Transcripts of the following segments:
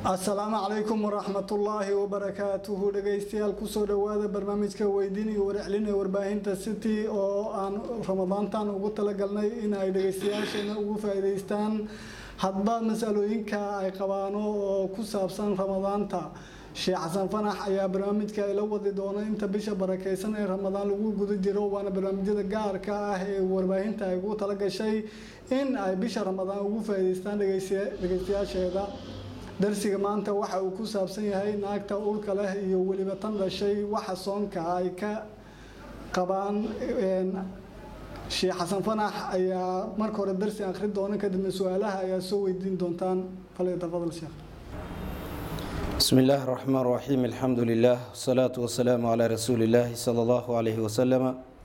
asalaamu calaykum waraxmatullaahi wabarakaatuhu dhegeystayaal kusoo dhawaada barnaamijka weydiin iyo warcelin ee warbaahinta city oo aan ramadaantan ugu talagalnay in ay dhegeystayaasheena ugu faa'iideystaan hadba masalooyinka ay qabaano oo ku saabsan ramadaanta sheekh xasan fanax ayaa barnaamijka ila wadi doona inta bisha barakeysan ee ramadaan lagu guda jiro waana barnaamijyada gaarka ah ee warbaahinta ay ugu talagashay in ay bisha ramadaan ugu faa'iideystaan dhegeystayaasheeda darsiga maanta waxa uu ku saabsan yahay naagta ulka leh iyo weliba tan dhashay waxa soonka ay ka qabaan sheekh xasan fanax ayaa marka hore darsi akhri doona kadibna su-aalaha ayaa soo weydiin doontaan falyatafadal sheekh بسم الله الرحمن الرحيم الحمد لله والصلاة والسلام على رسول الله صلى الله عليه وسلم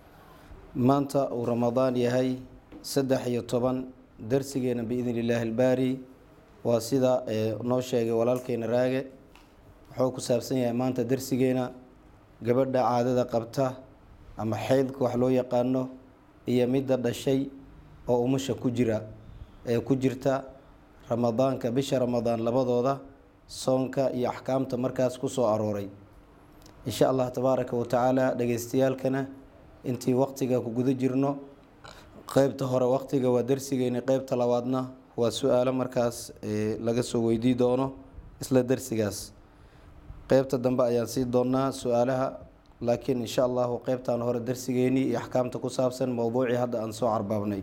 maanta uu ramadaan yahay saddex iyo toban darsigeena biidn illaahi albaari waa sida noo sheegay walaalkeena raage wuxuu ku saabsan yahay maanta darsigeena gabadha caadada qabta ama xeydka wax loo yaqaano iyo midda dhashay oo umusha ku jira ee ku jirta ramadaanka bisha ramadaan labadooda soonka iyo axkaamta markaas ku soo arooray insha allah tabaaraka wa tacaala dhegeystayaalkana intii waqtiga ku guda jirno qeybta hore waqtiga waa darsigeeni qeybta labaadna waa su-aalo markaas laga soo weydii doono isla darsigaas qeybta dambe ayaan sii doonaa su-aalaha laakiin insha allahu qeybtan hore darsigeenii iyo axkaamta ku saabsan mowduucii hadda aan soo carbaabnay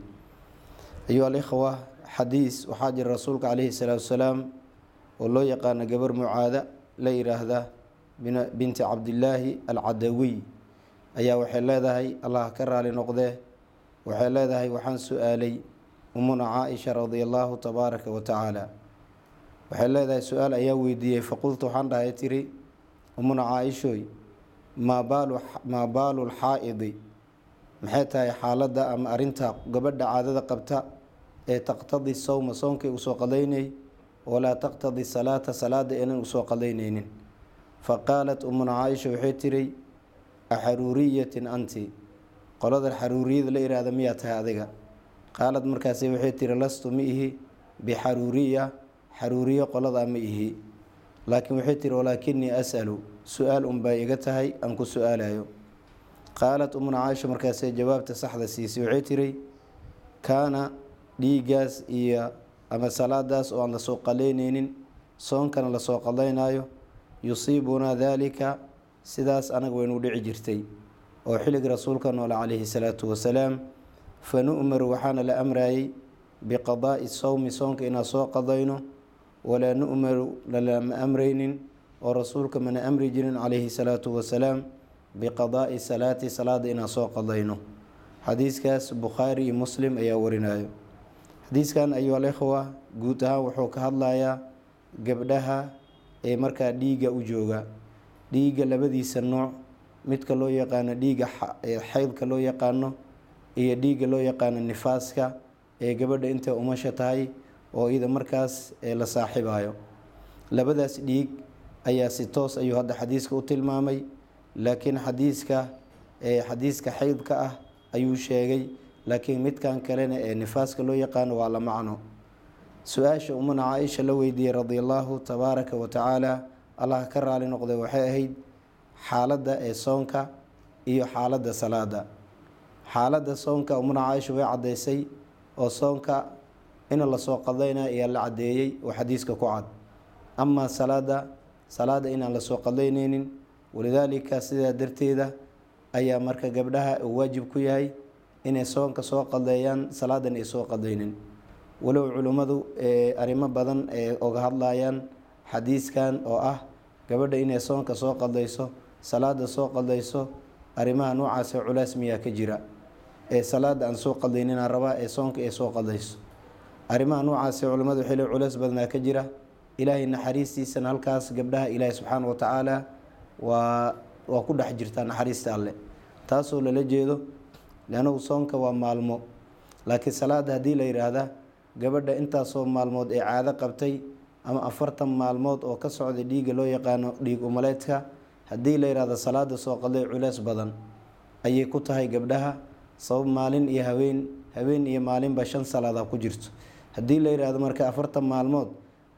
ayuha alikhwa xadiis waxaa jira rasuulka caleyhi salaatu wasalaam oo loo yaqaano gabar mucaada la yiraahda binti cabdillaahi alcadawiy ayaa waxay leedahay allah ka raali noqdee waxay leedahay waxaan su-aalay umuna caaisha radia allaahu tabaaraka wa tacaala waxay leedahay su-aal ayaa weydiiyey faqultu waxaan dhahay tiri umuna caaishooy maa baalu maa baalu lxaa-idi maxay tahay xaaladda ama arinta gabadha caadada qabta ee taqtadi sowma soonkay usoo qadaynay walaa taqtadi salaata salaada inan usoo qadaynaynin fa qaalat umuna caaisha waxay tiri axaruuriyatin anti qolada xaruuriyada la ihaahda miyaa tahay adiga qaalad markaasi waxay tiri lastu ma ihi bixaruuriya xaruuriyo qoladaa ma ihi laakiin waxay tiri walaakinii asalu su-aal unbaa iga tahay aan ku su-aalayo qaalat umuna caaisha markaasee jawaabta saxda siisay waxay tiri kaana dhiigaas iyo ama salaadaas oo aan lasoo qaleyneynin soonkana lasoo qadaynayo yusiibunaa daalika sidaas anaga waynu dhici jirtay oo xilliga rasuulka noole calayhi salaatu wasalaam fa nu'maru waxaana la amrayay biqadaa'i sowmi soonka inaan soo qadayno walaa nu'maru lalama amraynin oo rasuulka mana amri jirin calayhi salaatu wasalaam biqadaa'i salaati salaada inaan soo qadayno xadiiskaas bukhaari iyo muslim ayaa warinayo xadiiskan ayuu alikhwa guud ahaan wuxuu ka hadlayaa gabdhaha ee markaa dhiigga u jooga dhiigga labadiisa nooc midka loo yaqaano dhiigga xeydka loo yaqaano iyo dhiigga loo yaqaano nifaaska ee gabadha intay umasha tahay oo iyada markaas la saaxibayo labadaas dhiig ayaa si toos ayuu hadda xadiiska u tilmaamay laakiin xadiiska xadiiska xeydka ah ayuu sheegay laakiin midkan kalena ee nifaaska loo yaqaano waa la macno su-aasha umana caaisha la weydiiyey radia allaahu tabaaraka wa tacaala allah ka raali noqday waxay ahayd xaaladda ee soonka iyo xaaladda salaada xaaladda soonka umana caaisha way caddaysay oo soonka in lasoo qadayna ayaa la caddeeyey oo xadiiska ku cad amaa salaada salaada inaan lasoo qadayneynin walidaalika sidaa darteeda ayaa marka gabdhaha uu waajib ku yahay inay soonka soo qadeeyaan salaadan ay soo qadaynin walow culimmadu arrimo badan ee oga hadlayaan xadiiskan oo ah gabadha inay soonka soo qadayso salaada soo qadayso arrimaha noocaasee culays miyaa ka jira ee salaada aan soo qadayninaa rabaa ee soonka ay soo qadayso arrimaha noocaasee culimmadu waxay le culays badnaa ka jira ilaahay naxariistiisana halkaas gabdhaha ilaahay subxaana wa tacaala waa waa ku dhex jirtaa naxariista alle taasoo lala jeedo leannagu soonka waa maalmo laakiin salaada haddii la yidhaahda gabadha intaasoo maalmood ee caado qabtay ama afartan maalmood oo ka socda dhiigga loo yaqaano dhiig umaleedka haddii la yidhahdo salaada soo qaday culeys badan ayay ku tahay gabdhaha sabab maalin iyo haween habeen iyo maalinba shan salaadaa ku jirto haddii la yidhaahdo marka afartan maalmood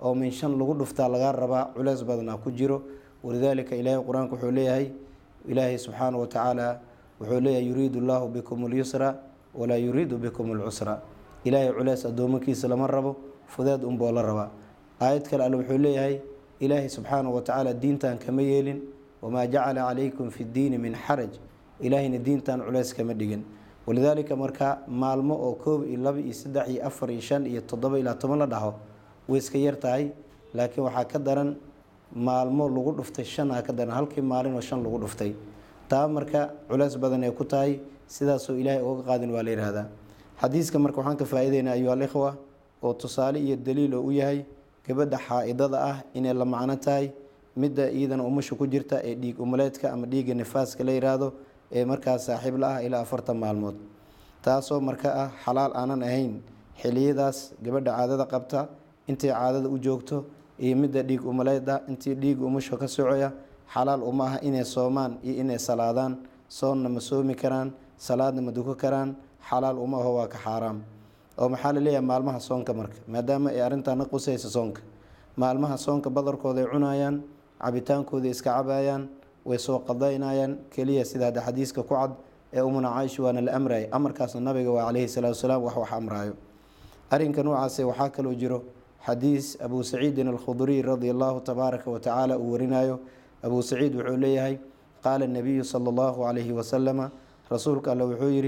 oo min shan lagu dhuftaa lagaa rabaa culeys badanaa ku jiro walidaalika ilaahay qur-aanka wuxuu leeyahay ilaahay subxaana wa tacaala wuxuu leeyahay yuriidu llaahu bikum اlyusra walaa yuriidu bikum اlcusra ilaahay culeys addoomankiisa lama rabo fudeed unboo la rabaa aayad kale alle wuxuu leeyahay ilaahay subxaana wa tacaala diintan kama yeelin wamaa jacala calaykum fi ddiini min xaraj ilaahayna diintan culeys kama dhigin walidaalika marka maalmo oo koob iyo laba iyo saddex iyo afar iyo shan iyo toddoba ilaa toban la dhaho way iska yar tahay laakiin waxaa ka daran maalmo lagu dhuftay shanaa ka daran halkii maalin oo shan lagu dhuftay taa marka culeys badan ay ku tahay sidaasoo ilaahay uga qaadin waa la yidhaahdaa xadiiska marka waxaan ka faa-iideynaa ayuha alikhwa oo tusaale iyo daliil oo u yahay gabadha xaa-idada ah inay la macno tahay midda iyadana umusha ku jirta ee dhiig umaleedka ama dhiigga nifaaska la yidhaahdo ee markaas saaxiib la ah ilaa afartan maalmood taasoo marka ah xalaal aanan ahayn xiliyadaas gabadha caadada qabta intay caadada u joogto iyo midda dhiig umaleeda intii dhiig umusha ka socoya xalaal uma aha inay soomaan iyo inay salaadaan soonna ma soomi karaan salaadna ma duko karaan xalaal uma aho waa ka xaaraam oo maxaa la leeyahay maalmaha soonka marka maadaama ay arrintaana qusaysa soonka maalmaha soonka badarkooda ay cunayaan cabitaankooda iska cabayaan way soo qadaynayaan keliya sida hadda xadiiska ku cad ee umuna caaisha waana la amrayay amarkaasna nabiga waa caleyhi salaatu wasalaam wax wax amraayo arrinka noocaase waxaa kaloo jiro xadiis abuu saciidin alkhuduriy radia allahu tabaaraka wa tacaala uu warinayo abuu saciid wuxuu leeyahay qaala nabiyu sala allahu calayhi wasalama rasuulka alle wuxuu yidhi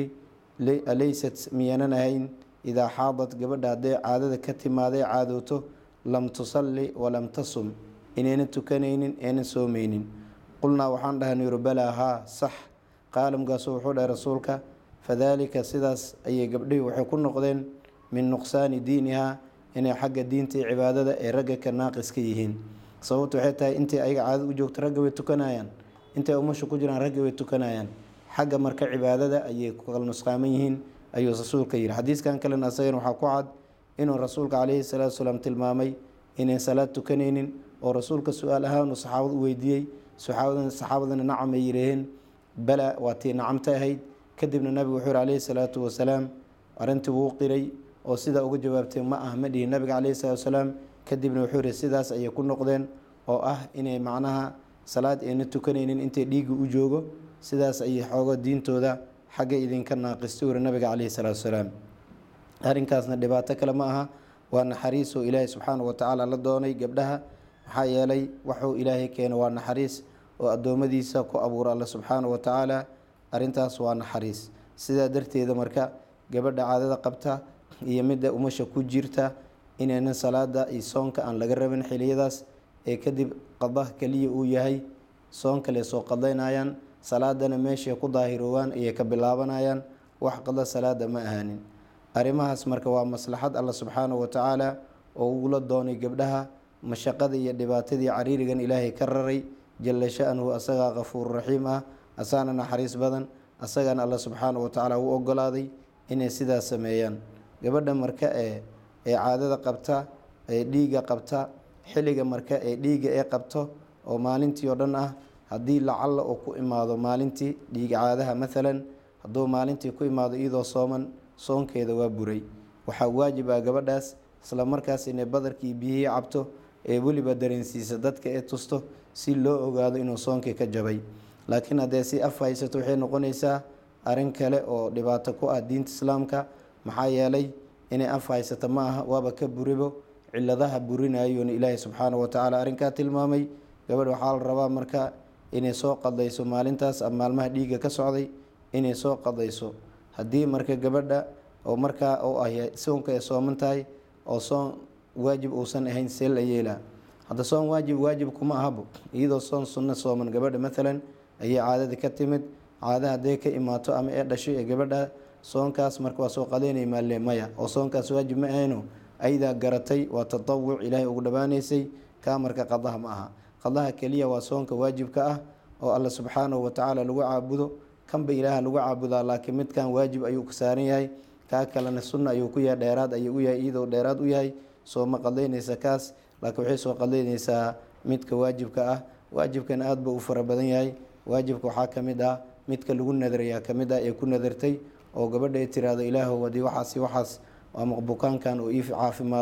alaysat miyaanan ahayn idaa xaadad gabadha hadday caadada ka timaaday caadooto lam tusalli walam tasum inaynan tukanaynin aynan soomeynin qulnaa waxaan dhahay nuyru balaa haa sax qaala mkaasu wuxuu dhahay rasuulka fadaalika sidaas ayay gabdhihii waxay ku noqdeen min nuqsaani diinihaa inay xagga diinta iyo cibaadada ee ragga ka naaqis ka yihiin sababtu waxay tahay intay ayaga caadada u joogto ragga way tukanayaan intay umasha ku jiraan ragga way tukanayaan xagga marka cibaadada ayay ku kala nusqaaman yihiin ayuu rasuulka yidhi xadiiskan kalena asagana waxaa ku cad inuu rasuulka caleyhi salaatu salaam tilmaamay inayn salaad tukanaynin oo rasuulka su-aal ahaan uu saxaabada u weydiiyey saxaabadana nacam ay yidhaaheen bala waa tii nacamta ahayd kadibna nabigu wuxuu yihi caleyhi salaatu wasalaam arrintii wuu qiray oo sidaa uga jawaabtay ma ah ma dhihin nabiga caleyhi salaatu wasalaam kadibna wuxuu yihi sidaas ayay ku noqdeen oo ah inay macnaha salaad ayna tukanaynin intay dhiigga u joogo sidaas ayay xoogo diintooda xagga idinka naaqistay wuri nabiga caleyhi salaatu wasalaam arrinkaasna dhibaato kale ma aha waa naxariis oo ilaahay subxaana wa tacaala la doonay gabdhaha maxaa yeelay waxuu ilaahay keena waa naxariis oo addoommadiisa ku abuura alle subxaana wa tacaala arrintaas waa naxariis sidaa darteeda marka gabadha caadada qabta iyo midda umasha ku jirta inaynan salaada iyo soonka aan laga rabin xiliyadaas ee kadib qadaha keliya uu yahay soon kale soo qadaynayaan salaadana meeshay ku daahiroowaan ayay ka bilaabanayaan wax qada salaada ma ahaanin arrimahaas marka waa maslaxad alla subxaana wa tacaala oo ugula doonay gabdhaha mashaqada iyo dhibaatadii cariirigan ilaahay ka raray jalla sha-nuhu asagaa kafuur raxiim ah asaana naxariis badan asagana alla subxaana wa tacaala u ogolaaday inay sidaas sameeyaan gabadha marka ee ee caadada qabta ee dhiigga qabta xilliga marka ee dhiigga ee qabto oo maalintii oo dhan ah haddii lacalla uu ku imaado maalintii dhiig caadaha maalan hadduu maalintii ku imaado iyadoo sooman soonkeeda waa buray waxaa waajib ah gabadhaas isla markaas inay badarkii biyihii cabto ee weliba dareensiisa dadka ee tusto si loo ogaado inuu soonkii ka jabay laakiin haddee si af haysato waxay noqonaysaa arrin kale oo dhibaato ku ah diinta islaamka maxaa yeelay inay af haysato ma aha waaba ka buribo ciladaha burinayona ilaahay subxaana wa tacaala arrinkaa tilmaamay gabadh waxaa la rabaa marka inay soo qadayso maalintaas ama maalmaha dhiigga ka socday inay soo qadayso haddii marka gabadha oo markaa u ah soonka ay sooman tahay oo soon waajib uusan ahayn see la yeelaa hadda soon waajib waajib kuma ahabo iyadoo soon sunno sooman gabadha maalan ayay caadada ka timid caada hadday ka imaato ama ee dhashay ee gabadha soonkaas marka waa soo qadaynay maalle maya oo soonkaas waajib ma ahayno aydaa garatay waa tatawuc ilaahay ugu dhammaanaysay kaa marka qadaha ma aha qadaha keliya waa soonka waajibka ah oo alla subxaanahu wa tacaala lagu caabudo kanba ilaaha lagu caabudaa laakiin midkan waajib ayuu ka saaran yahay kaa kalena sunna ayuu ku yahay dheeraad ayuu u yahay iyadoo dheeraad u yahay sooma qadaynaysa kaas laakiin waxay soo qadaynaysaa midka waajibka ah waajibkan aada ba u fara badan yahay waajibka waxaa ka mid ah midka lagu nadarayaa ka mid ah ee ku nadartay oo gabadha ay tiraahdo ilaahow haddii waxaasi waxaas ama bukaankan oo ii caafimaado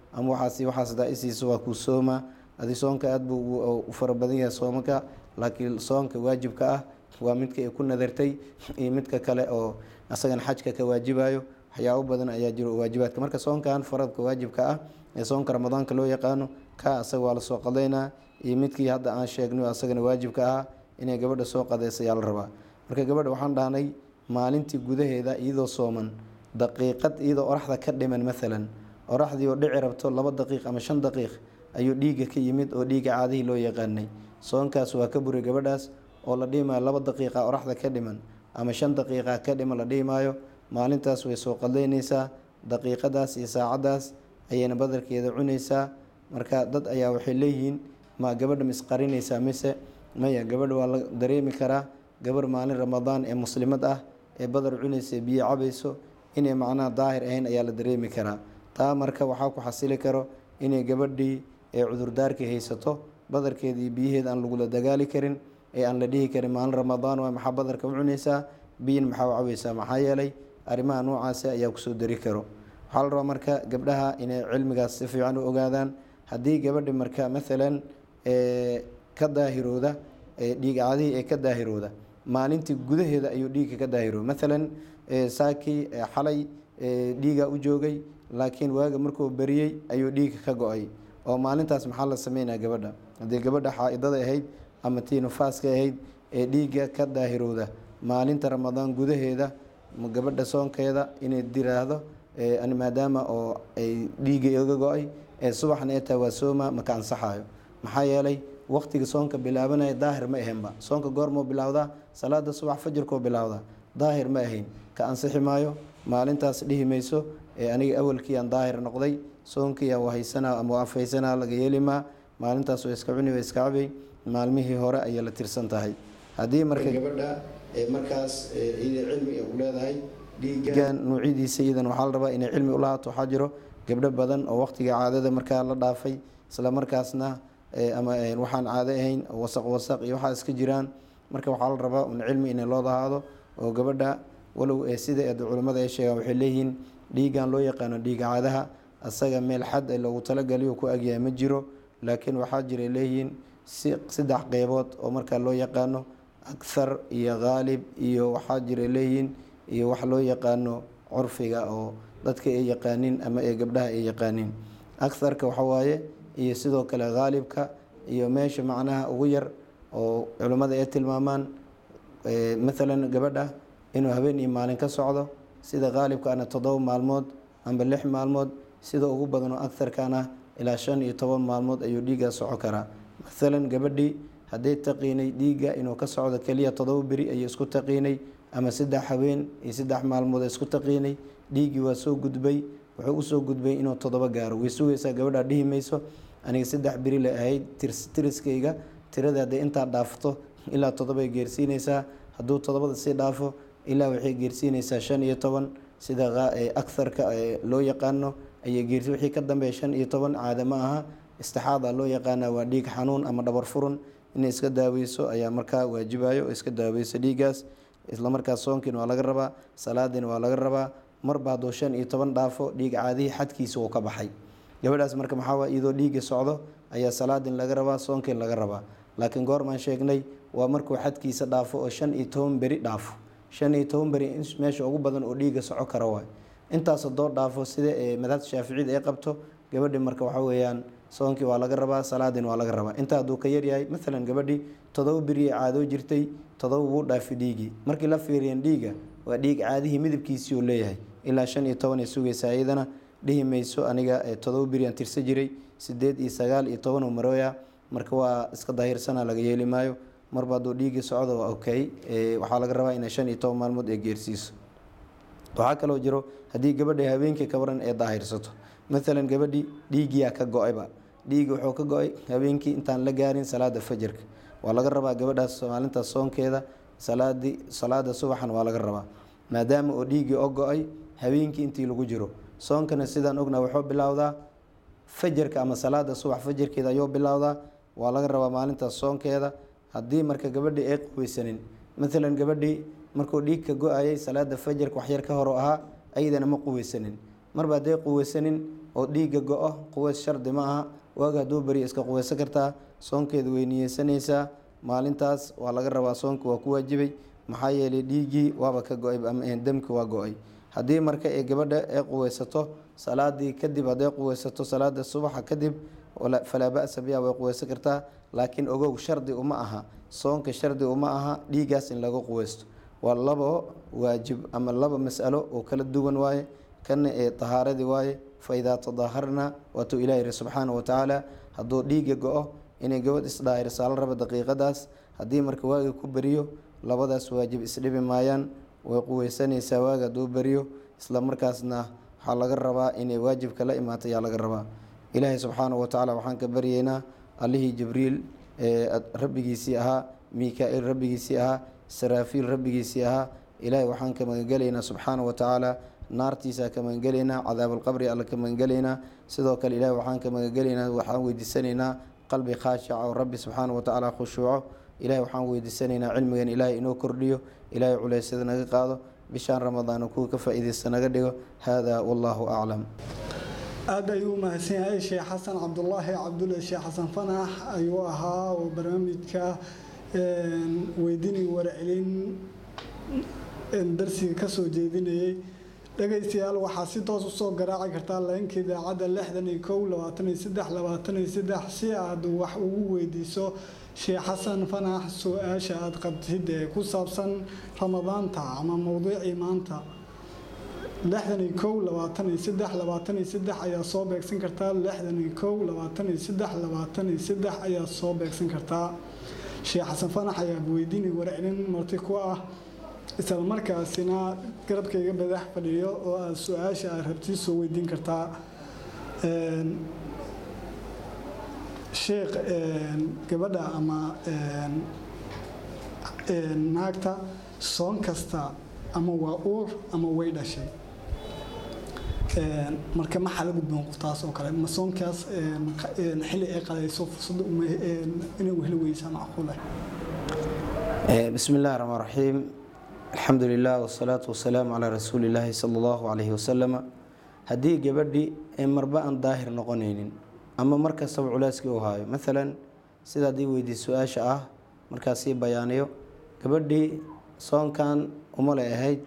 ama waxaas waxaas hadaa isiiso waa kuu soomaa adi soonka aada buu u fara badan yahay soomaka laakiin soonka waajibka ah waa midka ay ku nadartay iyo midka kale oo asagana xajka ka waajibayo waxyaabo badan ayaa jiro waajibaadka marka soonkan faradka waajibka ah ee soonka ramadaanka loo yaqaano ka asaga waa lasoo qadeynaa iyo midkii hadda aan sheegnay asagana waajibka ahaa inay gabadha soo qadeysa ayaa la rabaa marka gabadha waxaan dhahnay maalintii gudaheeda iyadoo sooman daqiiqad iyadoo oraxda ka dhiman maalan oraxdii oo dhici rabto laba daqiiq ama shan daqiiq ayuu dhiigga ka yimid oo dhiigga caadihii loo yaqaanay soonkaas waa ka buray gabadhaas oo la dhihi maayo laba daqiiqa oraxda ka dhiman ama shan daqiiqa ka dhiman la dhihi maayo maalintaas way soo qadaynaysaa daqiiqadaas iyo saacadaas ayayna badarkeeda cunaysaa marka dad ayaa waxay leeyihiin ma gabadha misqarinaysaa mise maya gabadha waa la dareemi karaa gabarh maalin ramadaan ee muslimad ah ee badar cunaysa biyo cabayso inay macnaha daahir ahayn ayaa la dareemi karaa taa marka waxaa ku xasili karo inay gabadhii ee cudurdaarkii haysato badarkeeda iyo biyaheeda aan lagula dagaali karin ee aan la dhihi karin maalin ramadaan waa maxaa badarka u cunaysaa biyin maxaa u cabaysaa maxaa yeelay arrimaha noocaasi ayaa kusoo dari karo waxaa la rabaa marka gabdhaha inay cilmigaas si fiican u ogaadaan haddii gabadhi marka maalan ka daahirooda dhiig caadihii ee ka daahirooda maalintii gudaheeda ayuu dhiigga ka daahirooda maalan saakii xalay dhiigaa u joogay laakiin waaga markuu beriyey ayuu dhiigga ka go-ay oo maalintaas maxaa la sameynaya gabadha haddii gabadha xaa-idada ahayd ama tii nufaaska ahayd ee dhiigga ka daahirooda maalinta ramadaan gudaheeda gabadha soonkeeda inay diraahdo maadaama oo ay dhiigga iga go-ay ee subaxna ee taa waa sooma maka ansaxayo maxaa yeelay waqtiga soonka bilaabanaya daahir ma ahaynba soonka goormoo bilowdaa salaada subax fajirkoo bilowdaa daahir ma ahayn ka ansixi maayo maalintaas dhihi mayso ee aniga awalkii aan daahir noqday soonkii aan wahaysanaa ama waafaysanaa laga yeelimaa maalintaas waa iska cuni waa iska cabay maalmihii hore ayay la tirsan tahay haddii marka gabadha markaas iyada cilmi u leedahay dhiigan nuucyadiisa iyadan waxaa la rabaa inay cilmi ulahaato waxaa jiro gabdho badan oo waqtiga caadada markaa la dhaafay isla markaasna ama waxaan caado ahayn wasaq wasaq iyo waxaa iska jiraan marka waxaa la rabaa un cilmi inay loo lahaado oo gabadha walow sida culimmada ay sheegaan waxay leeyihiin dhiigan loo yaqaano dhiiga caadaha asaga meel xad loogu talagaliyo ku agyahay ma jiro laakiin waxaa jiray leeyihiin si saddex qeybood oo markaa loo yaqaano akhar iyo khaalib iyo waxaa jiray leeyihiin iyo wax loo yaqaano curfiga oo dadka ay yaqaaniin ama ee gabdhaha ay yaqaaniin akharka waxawaaye iyo sidoo kale khaalibka iyo meesha macnaha ugu yar oo culimmada ay tilmaamaan maalan gabadha inuu habeen iyo maalin ka socdo sida khaalibkaana toddoba maalmood amba lix maalmood sida ugu badan oo akharkana ilaa shan iyo toban maalmood ayuu dhiiggaa soco karaa maalan gabadhii hadday taqiinay dhiigga inuu ka socdo keliya toddoba beri ayay isku taqiinay ama saddex habeen iyo saddex maalmood isku taqiinay dhiiggii waa soo gudbay wuxuu usoo gudbay inuu toddoba gaaro way sugaysaa gabadhaa dhihi mayso aniga saddex beri la ahayd tiriskayga tirada hadday intaa dhaafto ilaa toddobay geersiinaysaa hadduu toddobada sii dhaafo ilaa waxay geersiinaysaa shan iyo toban sida akharka loo yaqaano ayay geersi wixii ka dambeeya shan iyo toban caada ma aha istixaada loo yaqaana waa dhiig xanuun ama dhabar furun inay iska daaweyso ayaa markaa waajibayo oo iska daaweyso dhiiggaas islamarkaas soonkiina waa laga rabaa salaadiina waa laga rabaa marba hadduu shan iyo toban dhaafo dhiig caadihii xadkiisa uu ka baxay gabadhaas marka maxaa waa iyadoo dhiigga socdo ayaa salaadin laga rabaa soonkiin laga rabaa laakiin goormaan sheegnay waa markuu xadkiisa dhaafo oo shan iyo toban beri dhaafo shan iyo toban beri meesha ugu badan oo dhiigga soco kara waay intaas hadoo dhaafo sida madhabta shaaficiyada ay qabto gabadhi marka waxa weeyaan soonkii waa laga rabaa salaadin waa laga rabaa intaa hadduu ka yaryahay maalan gabadhii todoba beriye caadoo jirtay todoba wuu dhaafi dhiigii markii la fiiriyan dhiiga waa dhiig caadihii midabkiisii uu leeyahay ilaa shan iyo toban ay sugaysaa iyadana dhihi mayso aniga todoba beri aan tirsa jiray sideed iyo sagaal iyo toban oo marooya marka waa iska dahirsana laga yeeli maayo marba hadduu dhiigii socdo waa okay waxaa laga rabaa inay shan iyo toban maalmood ay geersiiso waxaa kaloo jiro haddii gabadha habeenkii kabaran ee daahirsato maalan gabadhii dhiigiyaa ka go-ayba dhiigi wuxuu ka go-ay habeenkii intaan la gaarin salaada fajarka waa laga rabaa gabadhaas maalintaas soonkeeda salaadii salaada subaxan waa laga rabaa maadaama oo dhiigii oo go-ay habeenkii intii lagu jiro soonkana sidaan ognaa wuxuu bilowdaa fajarka ama salaada subax fajarkeeda ayuu bilowdaa waa laga rabaa maalintaas soonkeeda haddii marka gabadhii ay quweysanin maalan gabadhii markuu dhiig ka go-ayay salaada fajarka waxyar ka horo ahaa ayadana ma quweysanin marba hadday quweysanin oo dhiigga go-o quweys shardi ma aha waaga hadduu beriya iska quweysan kartaa soonkeeda way niyeysanaysaa maalintaas waa laga rabaa soonka waa ku waajibay maxaa yeelay dhiiggii waaba ka go-ay ama demki waa go-ay haddii marka ee gabadha ee quweysato salaadii kadib hadday quweysato salaada subaxa kadib falaa ba-sa biha way quweysan kartaa laakiin ogow shardi uma aha soonka shardi uma aha dhiiggaas in laga quweysto waa labo waajib ama laba masalo oo kala duwan waaye kana ee tahaaradii waaye fa idaa tadaaharna waatuu ilaah yihi subxaana wa tacaala hadduu dhiigga go-o inay gabadh isdhaahirsaa la raba daqiiqadaas haddii marka waaga ku beriyo labadaas waajib isdhibi maayaan way quweysanaysaa waaga hadduu beriyo isla markaasna waxaa laga rabaa inay waajibka la imaato ayaa laga rabaa ilaahay subxaana wa tacaala waxaan ka baryeynaa allihii jibriil ee rabbigiisii ahaa mika-iil rabbigiisii ahaa saraafiil rabbigiisii ahaa ilaahay waxaan ka magangelaynaa subxaana wa tacaala naartiisa ka magangelaynaa cadaabulqabri alla ka magangelaynaa sidoo kale ilahay waxaan ka magangelaynaa waxaan weydiisanaynaa qalbi khaashica oo rabbi subxaana wa tacaala khushuuco ilahay waxaan weydiisanaynaa cilmigan ilaahay inoo kordhiyo ilaahay culeysyada naga qaado bishaan ramadaan kuwa ka faa-iideysta naga dhigo haadaa wallaahu aclam aada ayuu umahadsan yahay sheekh xasan cabdulaahi cabdulle sheekh xasan fanax ayuu ahaa oo barnaamijka weydini warcelin darsiga kasoo jeedinayay dhegaystayaal waxaa si toos usoo garaaci kartaa leenka idaacadda lixdan iyo kow labaatan iyo saddex labaatan iyo saddex si aad wax ugu weydiiso sheekh xasan fanax su-aasha aada qabtid ee ku saabsan ramadaanta ama mowduucii maanta lixdan iyo kow labaatan iyo saddex labaatan iyo saddex ayaa soo beegsan kartaa lixdan iyo kow labaatan iyo saddex labaatan iyo saddex ayaa soo beegsan kartaa sheekh xasan fanax ayaa weydiinay warcelin marti ku ah isla markaasina garabkayga badax fadhiyo oo aad su-aasha aad rabti soo weydiin kartaa sheekh gabadha ama naagta soon kasta ama waa uur ama way dhashay marka maxaa la gudboon qoftaas oo kale ma soonkaas xilli ay qalayso fursad inay u heli weysaa macquul ah bismi illahi raxmaan raxiim alxamdu lilah wasalaatu wasalaamu calaa rasuuli illaahi sala allahu calayhi wasalama haddii gabadhi ee marba aan daahir noqonaynin ama mar kastaba culeyskii u haayo maalan sida haddii weydiis su-aasha ah markaas sii bayaaniyo gabadhii soonkan umale ahayd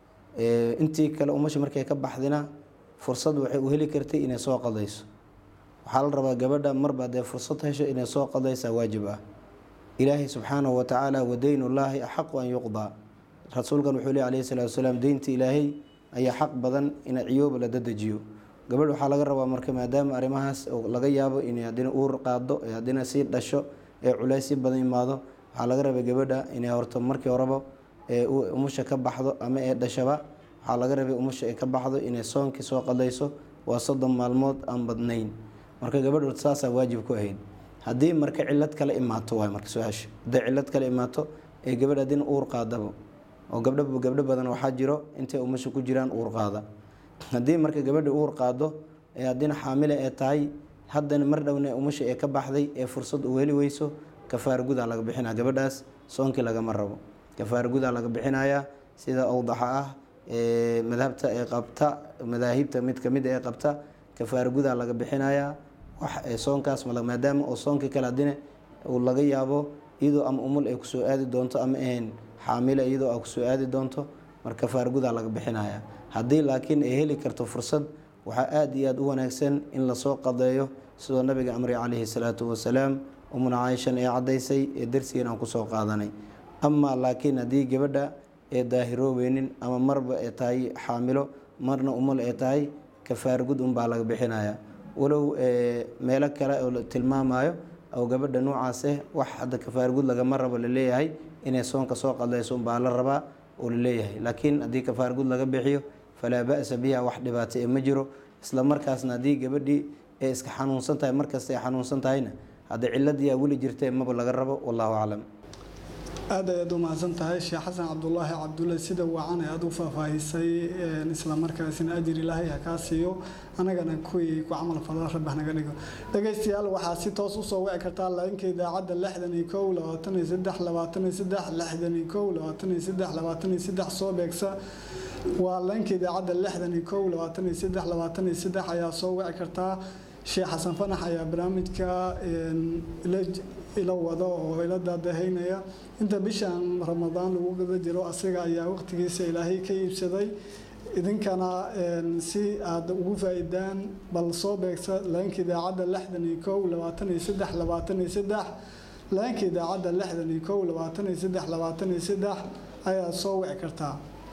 intii kale umasha markay ka baxdina fursad waxay u heli kartay inay soo qadayso waxaa la rabaa gabadha marba dee fursad hesho inay soo qadaysaa waajib ah ilaahay subxaanahu watacaala wadaynullaahi axaqu an yuqdaa rasuulkan wuxuu ley alayhi salatu wasalaam deynta ilaahay ayaa xaq badan in ciyooba la dadejiyo gabadh waxaa laga rabaa marka maadaama arrimahaas laga yaabo inay haddina uur qaado ee haddina sii dhasho ee culays si badan imaado waxaa laga rabay gabadha inay horto markii horeba ee umusha ka baxdo ama ee dhashaba waxaa laga rabay umusha ay ka baxdo inay soonkii soo qadayso waa soddon maalmood aan badnayn marka gabadh saasaa waajib ku ahayd haddii marka cilad kale imaato waay marka su-aasha hadday cilad kale imaato ee gabadh haddina uur qaadaba oo gabdho gabdho badan waxaa jiro intay umusha ku jiraan uur qaada haddii marka gabadha uur qaado ee haddina xaamile ee tahay haddana mar dhowna umusha ee ka baxday ee fursad u heli weyso kafaar gudaa laga bixinaya gabadhaas soonkii lagama rabo kafaar gudaa laga bixinayaa sida awdaxa ah ee madhabta ee qabta madaahibta mid kamid ee qabta kafaar gudaa laga bixinayaa wax soonkaas maadaama oo soonkii kale haddina uu laga yaabo iyadoo ama umul ay kusoo aadi doonto ama ahayn xaamile iyadoo a kusoo aadi doonto marka kafaar gudaa laga bixinaya haddii laakiin ay heli karto fursad waxaa aada iyo aada u wanaagsan in lasoo qadeeyo sidoo nabiga amri calayhi salaatu wasalaam umuna caaishan ee caddaysay ee darsigan aan kusoo qaadanay amaa laakiin haddii gabadha ee daahiroobeynin ama marba ee tahay xaamilo marna umul ee tahay kafaar gud unbaa laga bixinaya walow meelo kale oo la tilmaamayo oo gabadha noocaase wax hadda kafaar gud lagama rabo laleeyahay inay soonka soo qadayso unbaa la rabaa oo laleeyahay laakiin haddii kafaar gud laga bixiyo falaa ba-sa biha wax dhibaato ee ma jiro isla markaasna haddii gabadhii ee iska xanuunsan tahay markasta ay xanuunsan tahayna hadda ciladiyaa weli jirtee maba laga rabo wallahu aclam aada ayaad u mahadsan tahay sheekh xasan cabdulaahi cabdulle sida wacan ee aada u faahfaahisay islamarkaasina ajir ilaahay ha kaa siiyo anagana kuwii ku camal fala rabah naga dhigo dhegaystayaal waxaa si toos usoo wici kartaa laainka idaacadda lixdan iyo kow labaatan iyo saddex labaatan iyo saddex lixdan iyo kow labaatan iyo saddex labaatan iyo saddex soo beegsa waa leenka idaacadda lixdan iyo kow labaatan iyo saddex labaatan iyo saddex ayaa soo wici kartaa sheekh xasan fanax ayaa barnaamijka ila wado oo ila daadahaynaya inta bishan ramadaan lagu gada jiro asiga ayaa waqtigiisa ilaahay ka iibsaday idinkana si aad ugu faa-idaan bal soo beegsa leenka idaacadda lixdan iyo kow labaatan iyo saddex labaatan iyo saddex leenka idaacadda lixdan iyo kow labaatan iyo saddex labaatan iyo saddex ayaad soo wici kartaa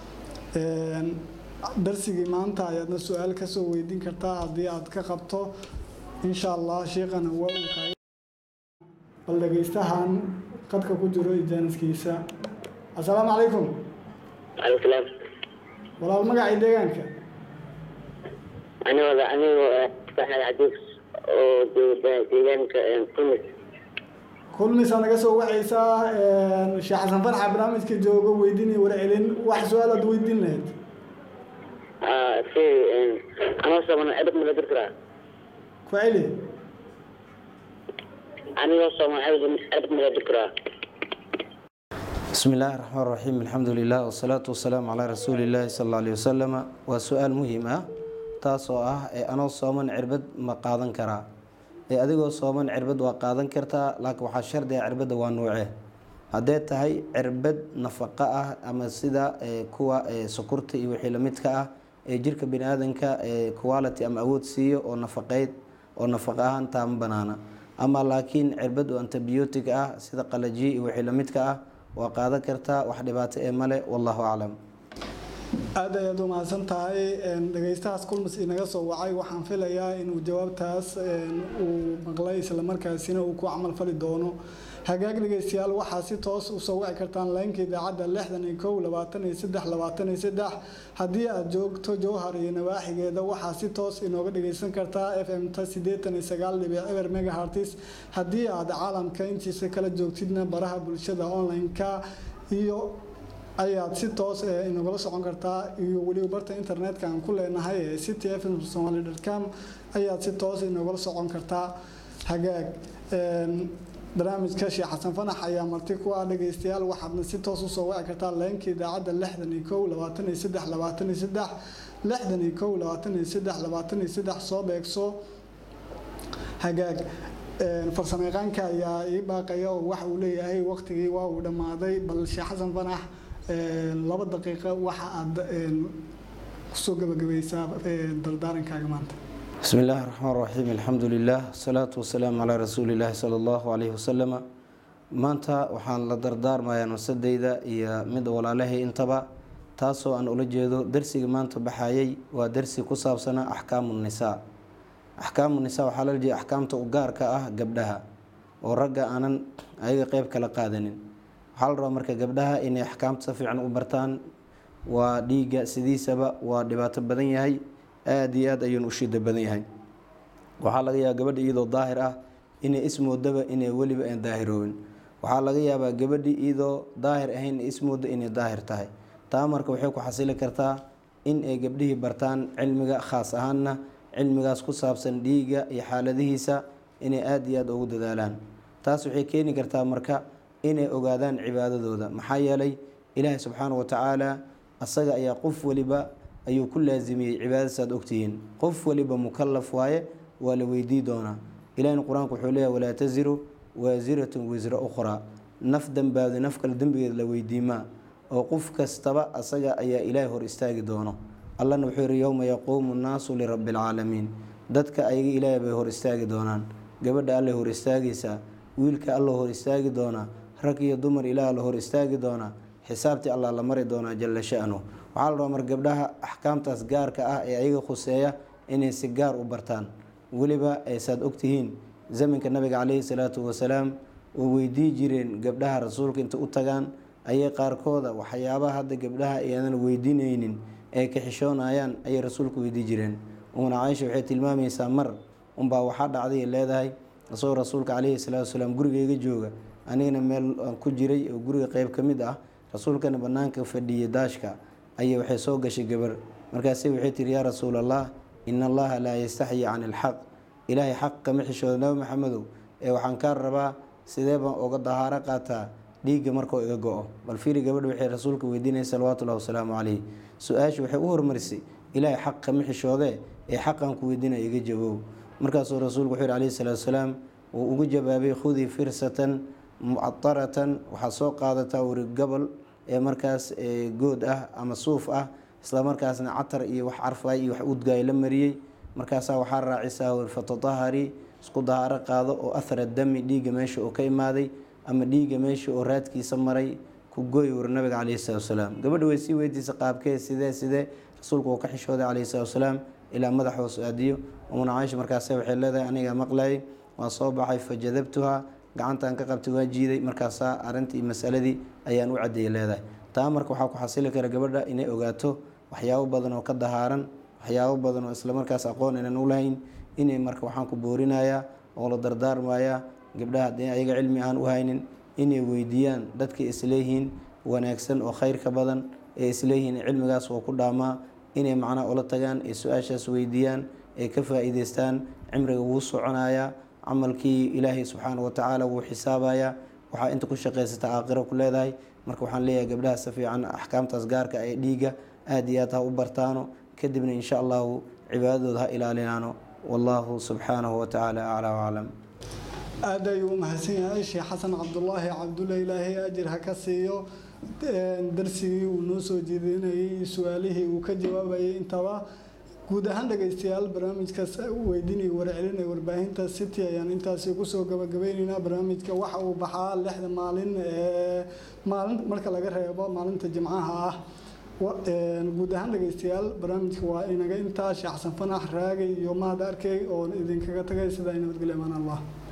darsigii maanta ayaadna su-aal kasoo weydiin kartaa haddii aad ka qabto insha allah sheikana waa uu kaga bal dhegeystahan qadka ku jiro ijaaniskiisa assalaamu calaykum alsalaam walaal magacii deegaanka anigooda anigoo saxad cadiis oo jooga deegaanka kumis kulmisaa naga soo wacaysaa sheekh xasan farxa barnaamijka joogo weydiin iyo warcelin wax su-aal aad weydiin lahayd si anoo sooman cibad ma la dir karaa ku celi anigoo sooman cibad ma la dir karaa بسم الله الرحمن الرحيم الحمد لله والصلاة والسلام على رسول الله صلى الله عليه وسلم وسؤال مهم ah taasoo ah ee anoo sooman cirbad ma qaadan karaa ee adigoo sooman cirbad waa qaadan kartaa laakiin waxaa shardi ah cirbadda waa nuuce haddee tahay cirbad nafaqo ah ama sida kuwa sokorta iyo wixii lamidka ah ee jirka bini aadanka quality ama awood siiyo oo nafaqeyd oo nafaqo ahaan taama banaana ama laakiin cirbad oo antibiotic ah sida qalajiye iyo wixii lamidka ah waa qaadan kartaa wax dhibaato ee male wallahu aclam aada ayaad u mahadsan tahay dhegeystahaas kulmis inaga soo wacay waxaan filayaa inuu jawaabtaas uu maqlay islamarkaasina uu ku camal fali doono hagaag dhegeystayaal waxaa si toos usoo wici kartaan laynka idaacadda lixdan iyo kow labaatan iyo saddex labaatan iyo saddex haddii aad joogto jowhar iyo nawaaxigeeda waxaa si toos inooga dhegeysan kartaa f m ta sideetan iyo sagaal dhibic eber megahartis haddii aad caalamka intiisa kala joogtidna baraha bulshada online-ka iyo ayaad si toos inagula socon kartaa iyo weliba barta internetka aan ku leenahay ee city fm somaly com ayaad si toos inagula socon kartaa hagaag barnaamijka sheekh xasan fanax ayaa marti ku ah dhegeystayaal waxaadna si toos usoo wici kartaa leenka idaacadda lixdan iyo kow labaatan iyo saddex labaatan iyo saddex lixdan iyo kow labaatan iyo saddex labaatan iyo saddex soo beegso hagaag farsamayaqaanka ayaa ii baaqaya oo waxa uu leeyahay waqtigii waa uu dhammaaday bal sheekh xasan fanax laba daqiiqo waxa aad kusoo gabagabaysaa dardaarankaaga maanta بسم الله الرحمن الرحيم الحمد لله والصلاة والسلام على رسول الله صلى الله عليه وسلم maanta waxaan la dardaarmayaa nafsadeyda iyo mid walaalahay intaba taasoo aan ula jeedo darsiga maanta baxayay waa darsi ku saabsana axkaamu nisaa axkaamu nisaa waxaa lala jeeda axkaamta u gaarka ah gabdhaha oo ragga aanan ayaga qeyb kala qaadanin waxaa la rabaa marka gabdhaha inay axkaamta si fiican u bartaan waa dhiigga sidiisaba waa dhibaato badan yahay aada iyo aad ayuuna u shida badan yahay waxaa laga yaabaa gabadha iyadoo daahir ah inay ismoodaba inay weliba aan daahiroobin waxaa laga yaabaa gabadhii iyadoo daahir ahayn ismooda inay daahir tahay taa marka waxay ku xasili kartaa in ay gabdhihii bartaan cilmiga khaas ahaanna cilmigaas ku saabsan dhiigga iyo xaaladihiisa inay aada iyo aada ugu dadaalaan taas waxay keeni kartaa marka inay ogaadaan cibaadadooda maxaa yeelay ilaahay subxaana wa tacaala asaga ayaa qof waliba ayuu ku laasimiyey cibaadadaas aad ogtihiin qof waliba mukalaf waaye waa la weydii doonaa ilahina qur-aanku wuxuu leeyahy walaa tasiru waasiratun wisra ukhraa naf dembaado naf kale dembigeed la weydiimaa oo qof kastaba asaga ayaa ilaahay hor istaagi doono allana wuxuu yihi yowma yaquumu nnaasu lirabbi alcaalamiin dadka ayaga ilaahay bay hor istaagi doonaan gabadha allay hor istaagaysaa wiilka alla hor istaagi doonaa rag iyo dumar ilaah la hor istaagi doonaa xisaabtii allah la mari doonaa jalla sha'nu waxaa la rabaa mar gabdhaha axkaamtaas gaarka ah ee ayaga khuseeya inay si gaar u bartaan weliba aysaad ogtihiin zamanka nabiga caleyhi salaatu wasalaam oo weydii jireen gabdhaha rasuulka inta u tagaan ayay qaarkooda waxyaabaha hadda gabdhaha ayaanan weydiinaynin ee ka xishoonayaan ayay rasuulka weydii jireen umuna caaisha waxay tilmaamaysaa mar unbaa waxaa dhacday leedahay isagoo rasuulka caleyhi salaatu wasalaam gurigeyga jooga anigana meel aan ku jiray oo guriga qeyb ka mid ah rasuulkana banaanka fadhiyay daashka ayay waxay soo gashay gabar markaase waxay tiri yaa rasuul allah ina allaha laa yastaxyi can ilxaq ilaahay xaq kama xishooda nabi maxamedow ee waxaan kaa rabaa sidee baan uga dahaaro qaataa dhiigga markuu iga go-o bal fiiri gabadha waxay rasuulka weydiinaya salawaatullahi wasalaamu caleyh su-aasha waxay u hormarisay ilaahay xaq kama xishoodee ee xaqan ku weydiinaya iga jaboow markaasuu rasuulku wuxuu yihi calayhi salaatu wasalaam wuu ugu jawaabay khudii firsatan mucadaratan waxaad soo qaadataa weri gobol ee markaas good ah ama suuf ah islamarkaasna catar iyo wax carfay iyo wax udgaay la mariyey markaasaa waxaa raacisaa wer fatatahari isku dahaaro qaado oo athara dami dhiigga meesha oo ka imaaday ama dhiigga meesha oo raadkiisa maray ku gooy wer nabiga caleyhi salatu wasalaam gabadha way sii weydiisa qaabkee sidee sidee rasuulku uu ka xishooday caleyhi salatu wasalaam ilaa madax hoos aadiyo umuna caaisha markaase waxay leedahay aniga maqlayay waa soo baxay fajadabtuha gacantan ka qabtay waa jiiday markaasaa arintii masaladii ayaan u cadeeyay leedahay taa marka waxaa ku xasili kara gabadha inay ogaato waxyaabo badan oo ka dahaaran waxyaabo badan oo islamarkaas aqoon inaan u lahayn inay marka waxaan ku boorinayaa oo la dardaarmayaa gabdhaha haddii ayaga cilmi aan u haynin inay weydiiyaan dadkay isleeyihiin wanaagsan oo khayrka badan ee isleeyihiin cilmigaas waa ku dhaamaa inay macnaha ula tagaan ay su-aashaas weydiiyaan ay ka faa-iideystaan cimriga wuu soconayaa camalkii ilaahay subxaana watacaala wuu xisaabayaa waxaa inta ku shaqaysata aakhiro ku leedahay marka waxaan leeyahay gabdhaha si fiican axkaamtaas gaarka ee dhiigga aada iyo aad ha u bartaano kadibna insha allahu cibaadadooda ha ilaalinaano wallahu subxaanahu watacaala aclaa waclam aada ayuu u mahadsan yahay sheekh xasan cabdulaahi cabdulle ilaahay ajir ha ka siiyo darsigii uu noo soo jeedinayay iyo su-aalihii uu ka jawaabayay intaba guud ahaan dhegaystayaal barnaamijkaas weydiinaya warcelinaya warbaahinta city ayaan intaasi kusoo gabagabeyneynaa barnaamijka waxa uu baxaa lixda maalin ee maalin marka laga reebo maalinta jimcaha ah guud ahaan dhegaystayaal barnaamijka waa inaga intaa sheekh xasan fanax raagay iyo mahad arkey oo idinkaga tagay sidaa nabadgelyo amaan allah